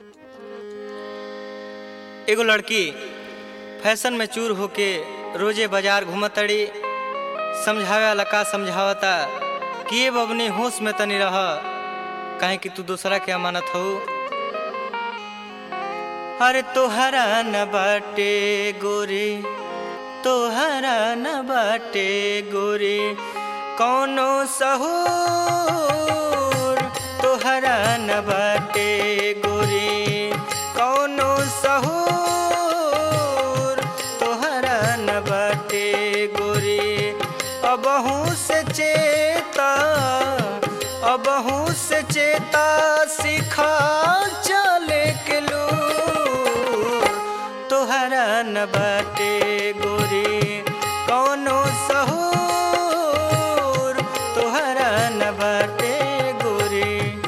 एगो लड़की फैशन में चूर होके रोजे बाजार घूमतड़ी समझावे वाला का समझावता कि ये बबनी होश में तनी रह काहे कि तू दूसरा के अमानत हो अरे तोहरा न बाटे गोरी तोहरा न बाटे गोरी कौनो सहूर तोहरा न बाटे गोरी कौनो सहूर तोहरा न बाटे गोरी अबहू से चेता अबहू से चेता सिखा चले के लूर तोहरा न बाटे गोरी कौनो सहूर तोहरा न बाटे गोरी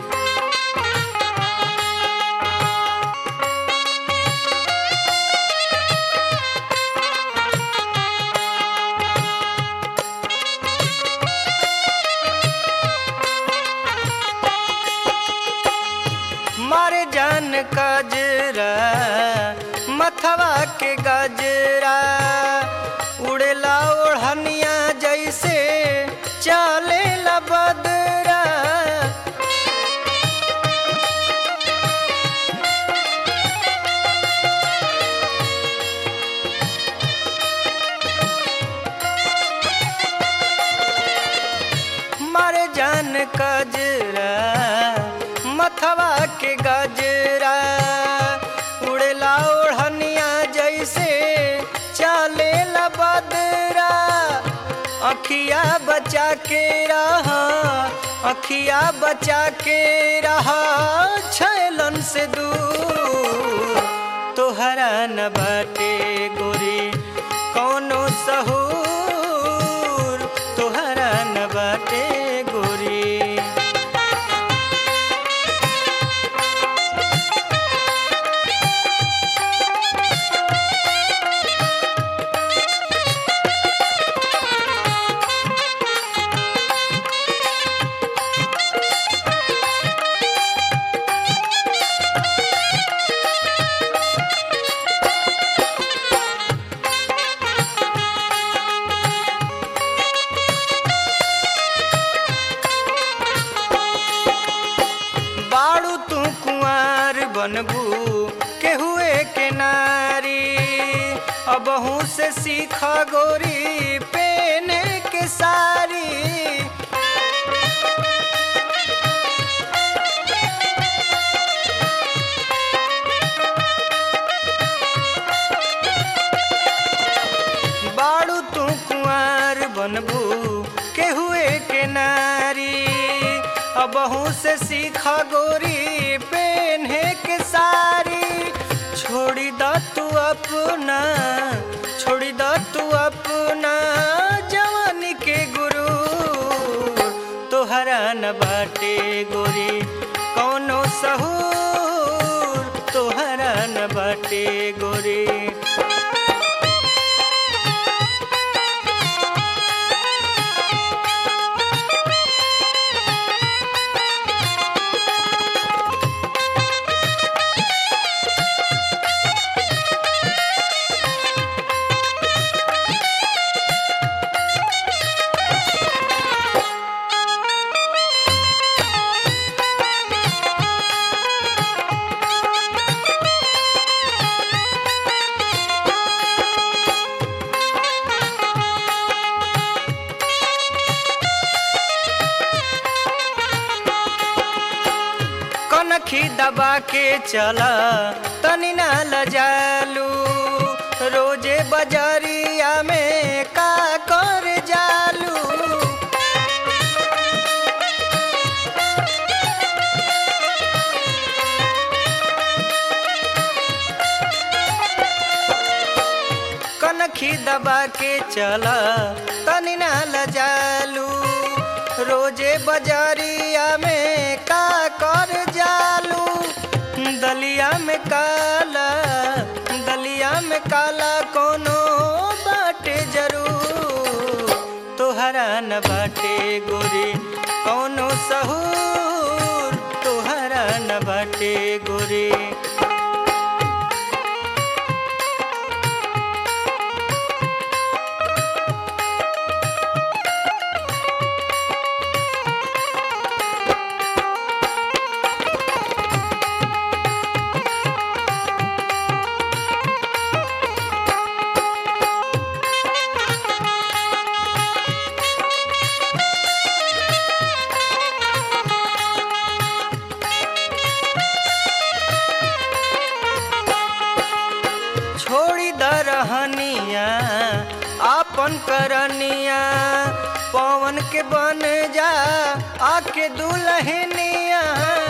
मारे जान कजरा मथवा के गजरा उड़ेला ओढ़निया जैसे चले बदरा मारे जान कजरा मथवा के गजरा उड़ेला ओढ़निया जैसे चले बदरा अखिया बचा के रहा अखिया बचा के रहा छैलन से दूर तोहरा न बाटे गोरी कौनो सहूर तोहरा न बाटे गोरी बाड़ू तू कुंवर बनबू के हुए के नारी अबहू से सीख गोरी पेने के सारी बाड़ू तू कुंवर बनबू के हुए के नारी अबहू से सीख गोरी पेन्हे के सारी छोड़ी द तू अपना छोड़ी द तू अपना जवानी के गुरु तोहरा न बाटे गोरी कौनो सहूर तोहरा न बाटे गोरी कनखी दबा के चला तनी ना लजालू रोजे बजरिया में का कर जालू कनखी दबा के चला तनी ना लजालू रोजे बजरिया में का कर जालू दलिया में काला दलिया में काला कोनो बाटे जरूर तोहरा न बाटे गोरी कौनो सहूर तोहरा न बाटे गोरी करनिया पवन के बन जा आके दुल्हनिया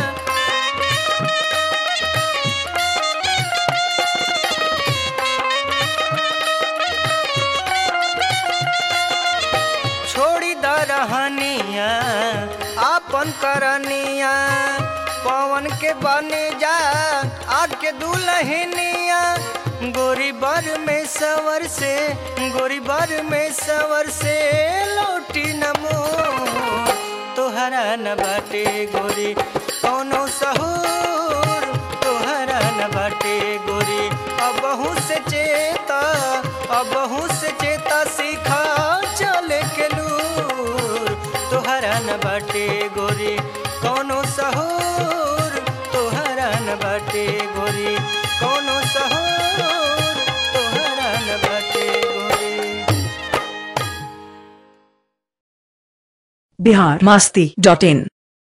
छोड़ी द रहनिया आपन करनिया पवन के बने जा आके दुल्हनिया गोरी बर में सवर से गोरी बर में सवर से लौटी नमो तोहरा न बाटे गोरी कौनो सहूर तोहरा न बाटे गोरी अबहू से चेता अबहू से चेता सीखा चले के लूर तोहरा न बाटे गोरी कौनो सहूर तोहरा न बाटे गोरी कौनो सहूर तोहरा न बाटे गोरी बिहार मस्ती डॉट इन